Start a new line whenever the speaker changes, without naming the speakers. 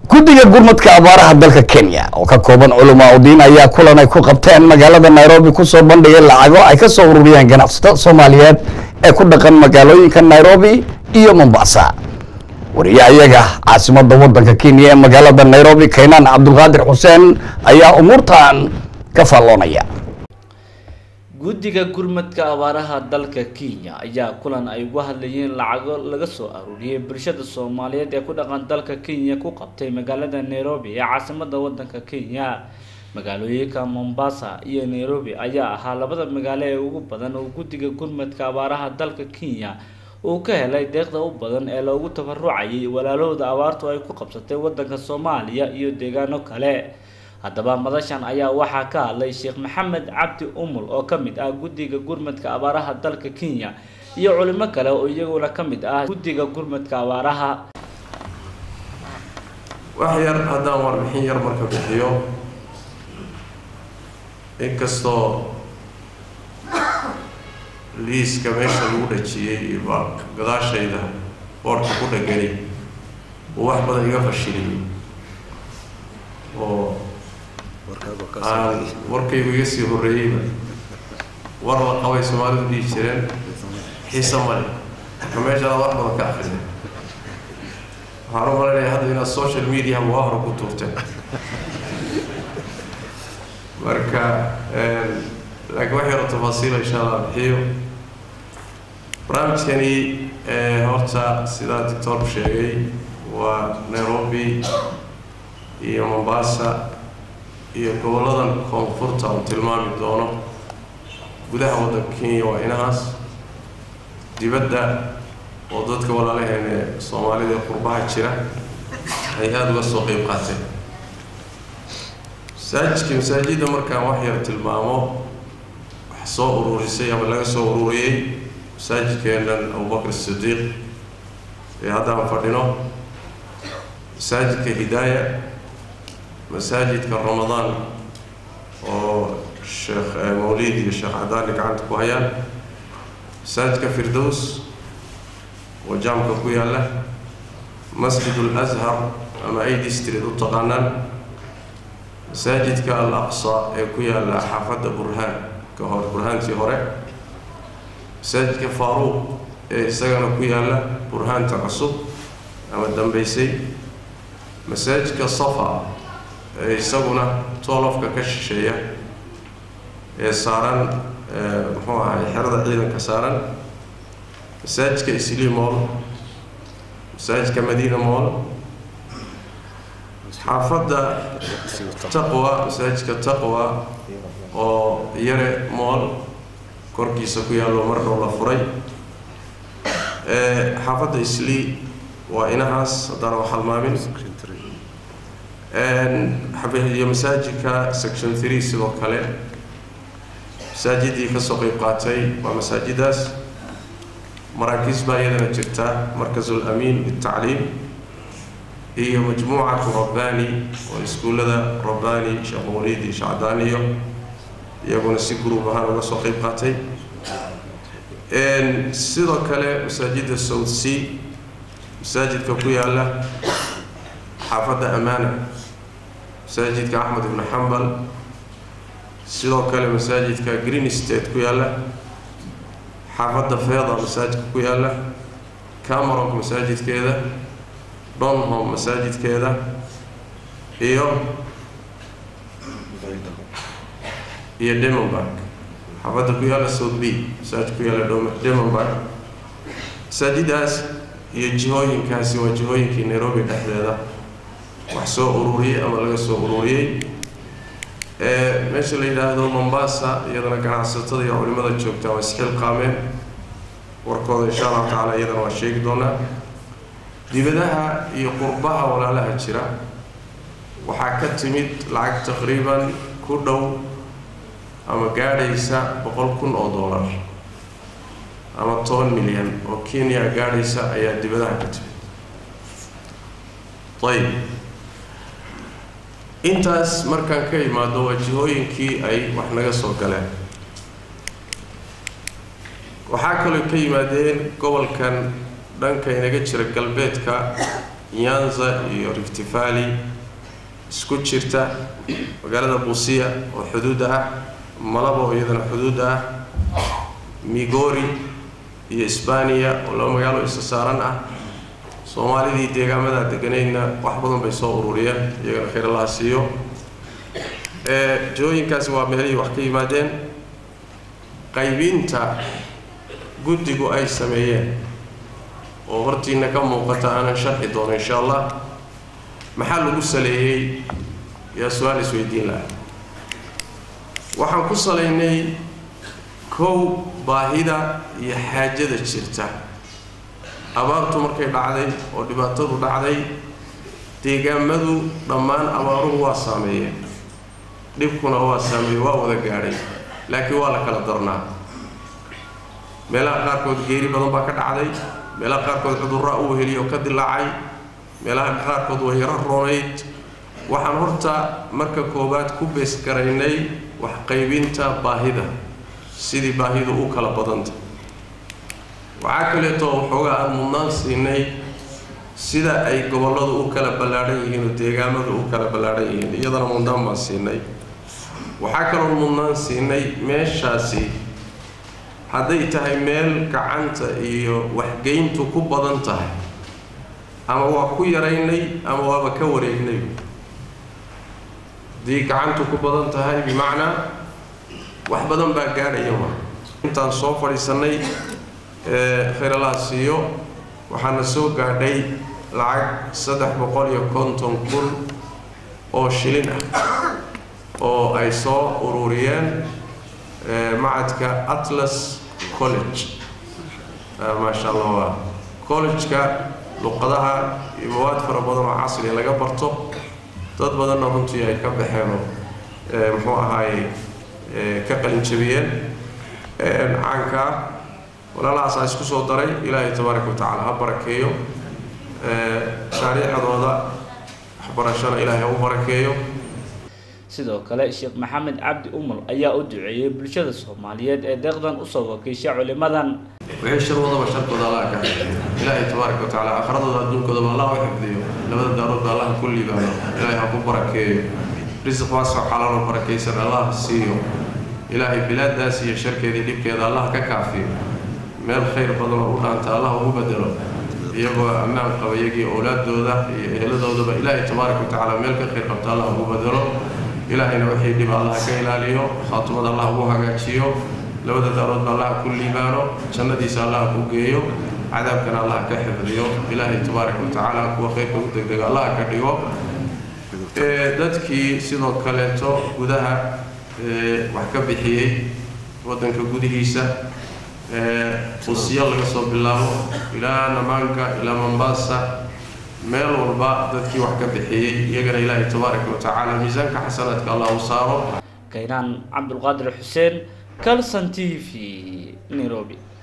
guddiga gurmadka abaaraha dalka kenya oo ka kooban culamaa udiin ayaa kulan ay ku qabteen magaalada nairobi kusoo bandhigay lacago ay ka soo ururiyeen ganacsatada soomaaliyeed ee ku dhaqan magaalooyinka nairobi iyo mombasa wariye ayaga caasimada wadanka kenya ee magaalada nairobi kaynaan cabdulqaadir xuseen ayaa umuurtan ka faalloonaya
guddiga gurmadka abaaraha dalka kenya ayaa kulan ay uga hadlayeen lacago laga soo aruuriyay bulshada soomaaliyeed ee ku dhaqan dalka kenya ku qabtay magaalada nairobi ee caasimada wadanka kenya magaalooyinka mombasa iyo nairobi ayaa ahaa labada magaalo ee ugu badan oo guddiga gurmadka abaaraha dalka kenya uu ka helay deeqda u badan ee loogu tabarucayay walaalahooda abaartu ay ku qabsatay wadanka soomaaliya iyo deegaano kale haddaba madashan ayaa waxaa ka hadlay sheekh maxamed cabdi umul oo ka mid ah guddiga gurmadka abaaraha dalka kenya iyo culimo kale oo iyaguna ka mid ah guddiga gurmadka abaaraha
wax yar haddaan warbixin yar marka bixiyo inkastoo liiska meesha lagu dhajiyey iyo ba gadaashayda boorka ku dhagani uu wax badan iga fashiliyey oo aan warkaygu iga sii horreeyeyba war la qabay soomaalidu dhihi jireen xiise male marka meeshaada wax badan ka akrida waxaan u malaynayaa hadda inaad social media waa hore ku tuurteen marka laakiin wax yaro tafaasiila insha allah bixiyo barnaamijkani horta sidaa doctor sheegay waa nairobi iyo mombasa iyo goboladan koonfurta uu tilmaami doono gudaha waddanka kenya waa inahaas dibadda oo dadka walaalaheene soomaalida ee qurbaha jira ay aada uga soo qeyb qaateen masaajidka masaajidda markaan wax yar tilmaamo wax soo ururisay ama laga soo ururiyey masaajidkeenan abubakr sidiiq ee haddaan fadhino masaajidka hidaaya masaajidka ramadaan oo sheekh mawlid iyo sheekh cadaani gacanta ku hayaan masaajidka firdows oo jaamka ku yaalla masjid ulashar ama id street u taqaanaan masaajidka al aqsa ee ku yaalla xaafadda burhaan ka hor burhaantii hore masaajidka faaruuq ee isagana ku yaalla burhaanta cusub ama dambeysay masaajidka safa ee isaguna toolofka ka shisheeya ee saaran muxuu ahay xerada ciidanka saaran masaajidka isli mool masaajidka madiina mool xaafadda taqwa masaajidka taqwa oo yare mool korkiisa ku yaallo mar dhow la furay xaafadda isli waa inahaas haddana wax halmaamin iyo masaajidka section three sidoo kale masaajidii kasoo qeyb qaatay waa masaajidaas maraakiis baa iyadana jirta markasul amiin bitacliim iyo majmuucatu rabbani oo iskuullada rabbani sheekh mawlid iyo shacdaaniyo iyaguna si gruub ahaan uga soo qeyb qaatay sidoo kale masaajidda south sea masaajidka ku yaalla xaafadda amaana masaajidka axmed ibnu xambal sidoo kale masaajidka green state ku yaalla xaafadda feeda masaajidka ku yaalla cameronk masaajidkeeda donhom masaajidkeeda iyo iyo demonburg xaafadda ku yaalla south b masaajid ku yaalla demonburg masaajidaas iyo jihooyinkaasi waa jihooyinkii nairobi dhexdeeda wax soo ururiyey ama laga soo ururiyey meesha la yidhaahdo mombasa iyadana ganacsatada iyo culimada joogta waa isxilqaameen warkooda insha allahu tacaala iyadana waa sheegi doonaa dibadaha iyo qurbaha walaalaha jira waxaa ka timid lacag taqriiban ku dhow ama gaadhaysa boqol kun oo dollar ama toban milyan oo kenya gaadhaysa ayaa dibadaha ka timid ayib intaas markaan ka imaado waa jihooyinkii ay wax naga soo galeen waxaa kaloo ka yimaadeen gobolkan dhanka inaga jira galbeedka nyanza iyo rift valley isku jirta magaalada buusiya oo xuduudda ah malaba oo iyadana xuduudda ah migori iyo isbaniya oo laba magaalo isa saaran ah soomaalidii deegaamada deganaydna wax badan bay soo ururiyeen iyagana khayr allaha siiyo jihooyinkaasi waa meelihii wax ka yimaadeen qaybinta guddigu ay sameeyeen oo hortiina ka muuqata aanan sharxi doono insha allah maxaa lagu saleeyey yaa su-aal isweydiin laha waxaan ku salaynay kow baahida iyo xaajada jirta abaartu markay dhacday oo dhibaatadu dhacday deegaamadu dhammaan abaaruhu waa saameeyeen dhibkuna waa saameeye waa wada gaadhay laakiin waa la kala darnaa meelaha qaarkood geeri badan baa ka dhacday meelaha qaarkood cudurraa u weheliyo ka dilaacay meelaha qaarkood way yaro roonayd waxaan horta marka koowaad ku beesgaraynay wax qaybinta baahida sidii baahidu u kala badanta waxaa kaleeto waxoogaa aan mudnaan siinay sida ay gobolladu u kala ballaadhan yihiin oo deegaamadu u kala ballaadhan yihiin iyadana mudnaan baan siinay waxaa kaloo mudnaan siinay meeshaasi hadday tahay meel gacanta iyo waxgeyntu ku badan tahay ama waa ku yaraynay ama waaba ka wareegnay haddii gacantu ku badan tahay bimacnaa wax badan baa gaadhaya ma intaan soo fadhiisannay khayr allaha siiyo waxaana soo gaadhay lacag saddex boqol iyo konton kun oo shilin ah oo ay soo ururiyeen macadka atlas college maasha allah waa college-ka luqadaha iyo mawaad fara badan oo casriga laga barto dad badanna runtii ay ka baxeenoo muxuu ahaaye ka qalinjabiyeen caankaa walaalahaasaa isku soo daray ilaahay tabaaraka watacaala ha barakeeyo shaariicadooda waxbarashana ilaahay ha u barakeeyo
sidoo kale sheekh maxamed cabdi umul ayaa u duceeyey bulshada soomaaliyeed ee deeqdan usoo wakiisha culimadan
wixii shar wadaba sharkooda allah ka xifdiyo ilaahay tabaaraka watacaala aakhiradooda adduunkoodaba allah u xifdiyo labada daaroodba allah ku liibaano ilaahay ha ku barakeeyo risiq waasoo xalaalo barakaysan allah siiyo ilaahay bilaadaas iyo sharkeedii dhibkeeda allah ka kaafiyo meel khayr badan oo u dhaanta allah ugu bedelo iyagoo ammaan qaba iyagii owlaadooda iyo eheladoodaba ilaahay tabaaraka watacaala meel ka khayr qabta allah ugu bedelo ilaahayna wixii dhiba allah ka ilaaliyo khaatumada allah ugu hagaajiyo labada daaroodba allah ku liibaano jannadiisa allah ku geeyo cadaabkana allah ka xifdiyo ilaahay tabaaraka watacaala kuwa khayrka u degdega allah ka dhigo dadkii sidoo kaleeto gudaha wax ka bixiyey waddanka gudihiisa usiya laga soo bilaabo ilaa namaanka ilaa mombasa meel walba dadkii wax ka bixiyey iyagana ilaahay tabaaraka watacaala miisaanka xasanaadka allah u saaro
kaynaan cabdulqaadir xuseen calson t v nairobi